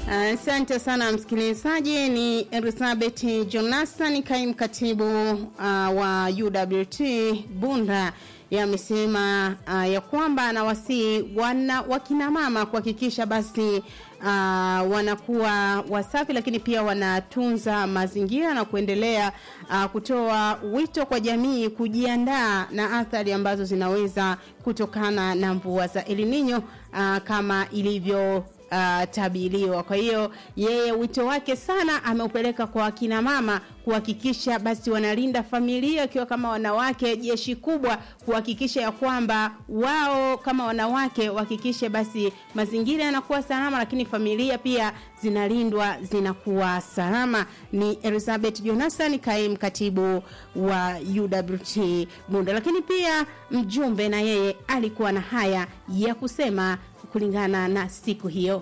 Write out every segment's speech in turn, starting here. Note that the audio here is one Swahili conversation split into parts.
Asante uh, sana msikilizaji. Ni Elizabeth Jonathan, kaimu katibu uh, wa UWT Bunda yamesema uh, ya kwamba anawasii wana wakina mama kuhakikisha basi uh, wanakuwa wasafi, lakini pia wanatunza mazingira na kuendelea uh, kutoa wito kwa jamii kujiandaa na athari ambazo zinaweza kutokana na mvua za El Nino uh, kama ilivyo uh, tabiriwa. Kwa hiyo yeye wito wake sana ameupeleka kwa akina mama kuhakikisha basi wanalinda familia wakiwa kama wanawake, jeshi kubwa kuhakikisha ya kwamba wao kama wanawake wahakikishe basi mazingira yanakuwa salama, lakini familia pia zinalindwa zinakuwa salama. Ni Elizabeth Jonathan, kaimu katibu wa UWT Bunda, lakini pia mjumbe na yeye alikuwa na haya ya kusema kulingana na siku hiyo.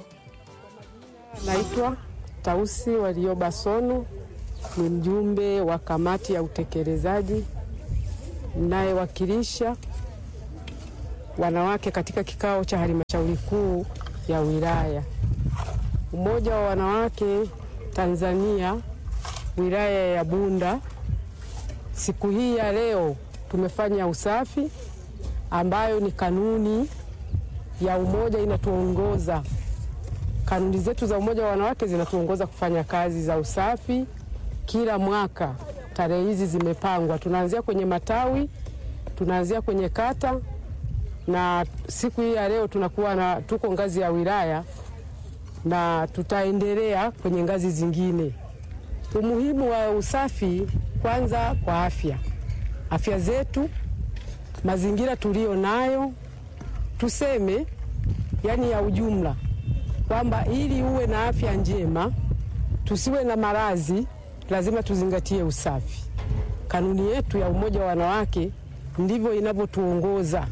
Naitwa Tausi Walioba Sonu, ni mjumbe wa kamati ya utekelezaji mnayewakilisha wanawake katika kikao cha halmashauri kuu ya wilaya. Umoja wa wanawake Tanzania wilaya ya Bunda, siku hii ya leo tumefanya usafi ambayo ni kanuni ya umoja inatuongoza. Kanuni zetu za umoja wa wanawake zinatuongoza kufanya kazi za usafi kila mwaka. Tarehe hizi zimepangwa, tunaanzia kwenye matawi, tunaanzia kwenye kata, na siku hii ya leo tunakuwa na tuko ngazi ya wilaya na tutaendelea kwenye ngazi zingine. Umuhimu wa usafi, kwanza kwa afya, afya zetu, mazingira tuliyo nayo tuseme yani ya ujumla kwamba ili uwe na afya njema, tusiwe na maradhi, lazima tuzingatie usafi. Kanuni yetu ya umoja wa wanawake ndivyo inavyotuongoza.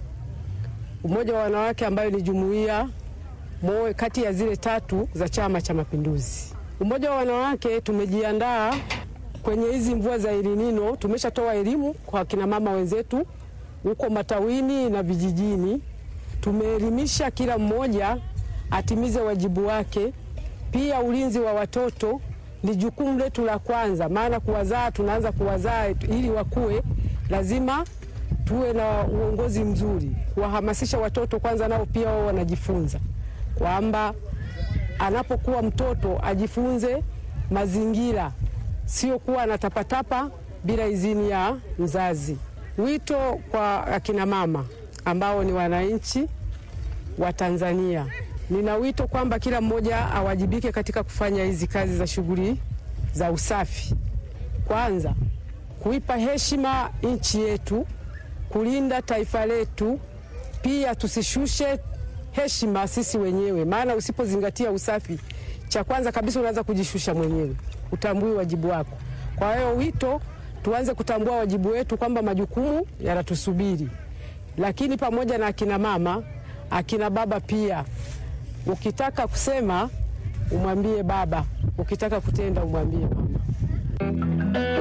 Umoja wa wanawake ambayo ni jumuiya moja kati ya zile tatu za Chama cha Mapinduzi. Umoja wa wanawake tumejiandaa kwenye hizi mvua za El Nino. Tumeshatoa elimu kwa kina mama wenzetu huko matawini na vijijini tumeelimisha kila mmoja atimize wajibu wake. Pia ulinzi wa watoto ni jukumu letu la kwanza, maana kuwazaa, tunaanza kuwazaa ili wakue, lazima tuwe na uongozi mzuri, kuwahamasisha watoto kwanza, nao pia wao wanajifunza kwamba anapokuwa mtoto ajifunze mazingira, sio kuwa anatapatapa bila idhini ya mzazi. Wito kwa akina mama ambao ni wananchi wa Tanzania. Nina wito kwamba kila mmoja awajibike katika kufanya hizi kazi za shughuli za usafi. Kwanza, kuipa heshima nchi yetu, kulinda taifa letu, pia tusishushe heshima sisi wenyewe, maana usipozingatia usafi, cha kwanza kabisa unaanza kujishusha mwenyewe, utambui wajibu wako. Kwa hiyo wito, tuanze kutambua wajibu wetu kwamba majukumu yanatusubiri lakini pamoja na akina mama, akina baba pia, ukitaka kusema umwambie baba, ukitaka kutenda umwambie mama.